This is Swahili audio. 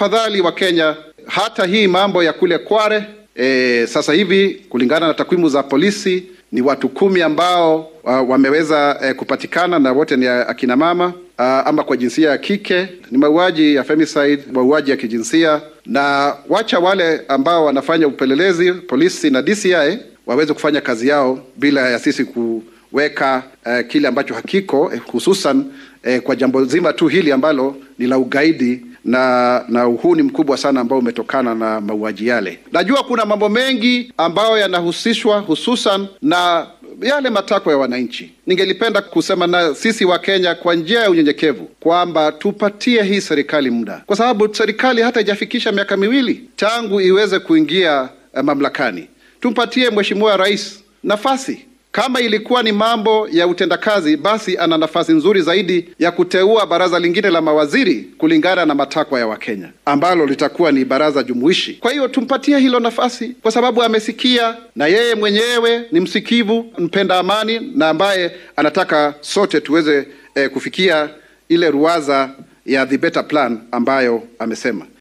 tafadhali wa Kenya, hata hii mambo ya kule Kware e, sasa hivi kulingana na takwimu za polisi ni watu kumi ambao uh, wameweza uh, kupatikana na wote ni akina mama uh, ama kwa jinsia ya kike. Ni mauaji ya femicide, mauaji ya kijinsia, na wacha wale ambao wanafanya upelelezi polisi na DCI waweze kufanya kazi yao bila ya sisi kuweka uh, kile ambacho hakiko uh, hususan uh, kwa jambo zima tu hili ambalo ni la ugaidi na na uhuni mkubwa sana ambao umetokana na mauaji yale. Najua kuna mambo mengi ambayo yanahusishwa hususan na yale matakwa ya wananchi. Ningelipenda kusema na sisi wa Kenya kwa njia ya unyenyekevu kwamba tupatie hii serikali muda, kwa sababu serikali hata ijafikisha miaka miwili tangu iweze kuingia eh, mamlakani. Tumpatie Mheshimiwa Rais nafasi kama ilikuwa ni mambo ya utendakazi, basi ana nafasi nzuri zaidi ya kuteua baraza lingine la mawaziri kulingana na matakwa ya Wakenya, ambalo litakuwa ni baraza jumuishi. Kwa hiyo tumpatie hilo nafasi, kwa sababu amesikia na yeye mwenyewe ni msikivu, mpenda amani na ambaye anataka sote tuweze eh, kufikia ile ruwaza ya the better plan ambayo amesema.